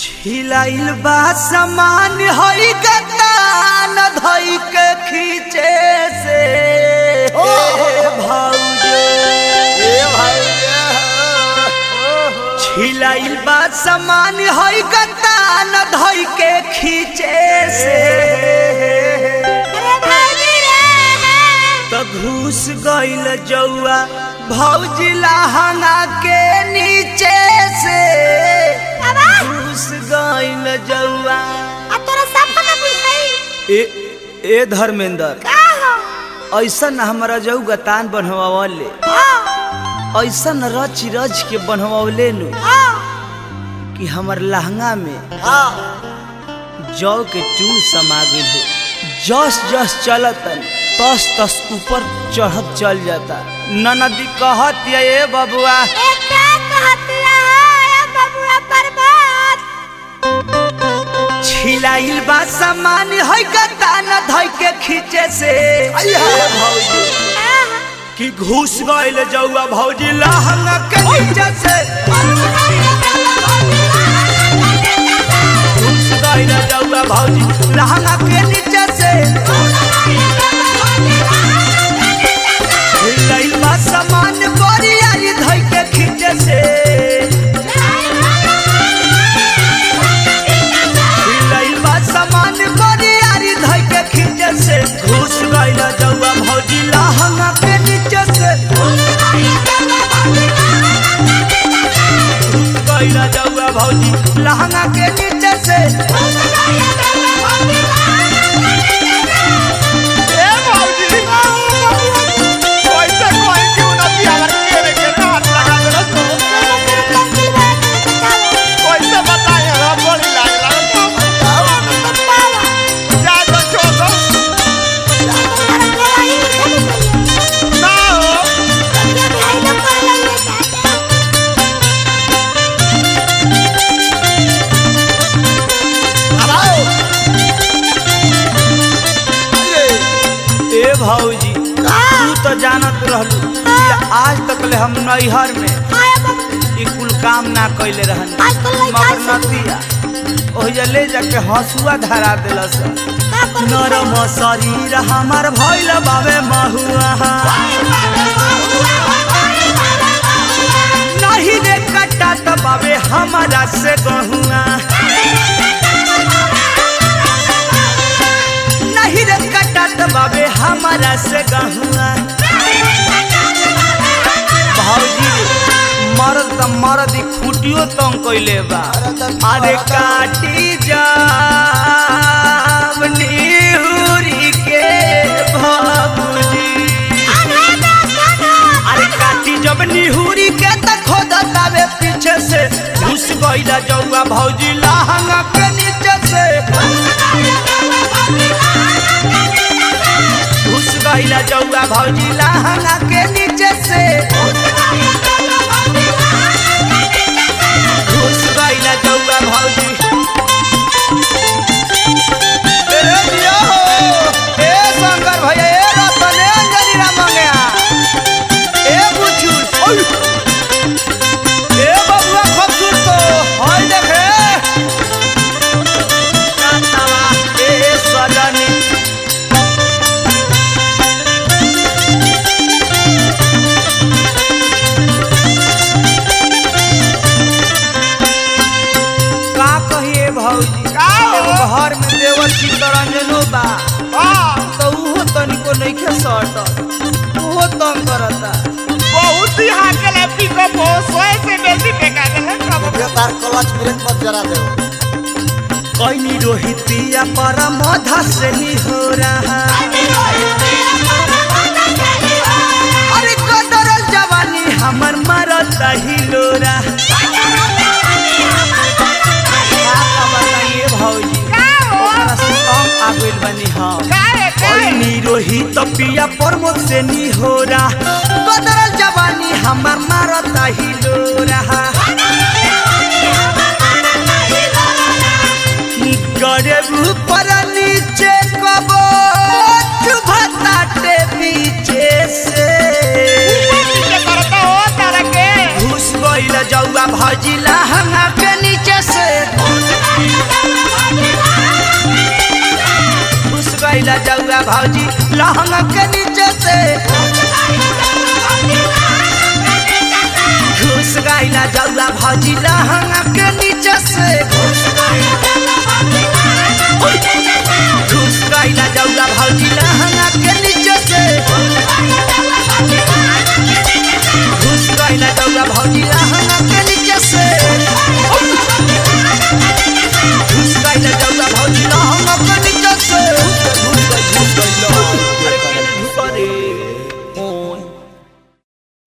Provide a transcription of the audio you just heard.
छिलाइल बा समान हई गतान धई के खींचे से भाउजे छिलाइल बा समान हई गतान धई के खींचे से तो घुस गइल जौआ भौजी लहंगा के नीचे से घुस गइल जौआ ए ए धर्मेंद्र ऐसन हमारा जऊ गतान बनवावले ऐसन रच रच के बनवावले नु कि हमर लहंगा में जौ के टूल समा गइल हो जस जस चलतन तस तस ऊपर चढ़त चल जाता ननदी कहत ये ए बबुआ छिलाइल बा सामान है गतान धइ के खींचे से भौजी कि घुस गइल जौआ भौजी लहंगा के नीचे से घुस गइल जौआ भौजी लहंगा के नीचे से छिलाइल बा सामान बोरियारी धइ के खींचे से छिलाइल बा सामान बोरियारी धइ के खींचे से घुस गइल जौआ भौजी लहंगा के नीचे से घुस गइल जौआ भौजी लहंगा के नीचे से ए भौजी तू तो जानत रहलू कि आज तक ले हम नैहर में ई कुल काम ना कैले रहन आज तो लइका मगर से- नतिया ओहिजा ले जाके हंसुआ धरा देलस नरम शरीर हमार भइल बाबे महुआ नहीं रे कटा त बाबे हमारा से गहुआ नहीं रे कटा त बाबे हमारा से गहुआ भौजी मरद त मरद ई खूटियो तंग कइले बा अरे काटी जाब निहुरी के बाबूजी अरे काटी जब निहुरी के त खोदतावे पीछे से घुस गइला जौआ भौजी लहंगा के नीचे से घुस गइला जौआ भौजी लहंगा के नीचे से घुस गइला जौआ भौजी ए दिया हो ए शंकर भैया ए रतन ए अंजनी राम मंगया ए बुचुल ओय ए बबुआ खूबसूरत तो होय देखे नातावा ए सजनी का कहिए भौजी का हो? एगो घर में देवर चित्तरंजनो बा तो उहो तनिको नइखे सटल उहो तंग करता बहुत ही हाकल पिकअप हो सोए से बेसी फेंका दे है कब तार क्लच ब्रेक मत जरा दे कैनी रोहितिया पर मधा से ही हो रहा अरे कदरल जवानी हमर मरता ही लोरा का बताइए भौजी का हो? ओकरा से कम आगुल बनी हम काहे काहे कैनी रोहित पिया प्रमोद से नी हो रहा कदरल जवानी हमर मरता ही लोरा गरीब ऊपर नीचे कबो चुभताटे पीछे से नीचे करता हो तारा के घुस गइल जौआ भजिला हंगा के नीचे से घुस गईला जौआ भौजी लहंगा के नीचे से घुस गईला जौआ भौजी लहंगा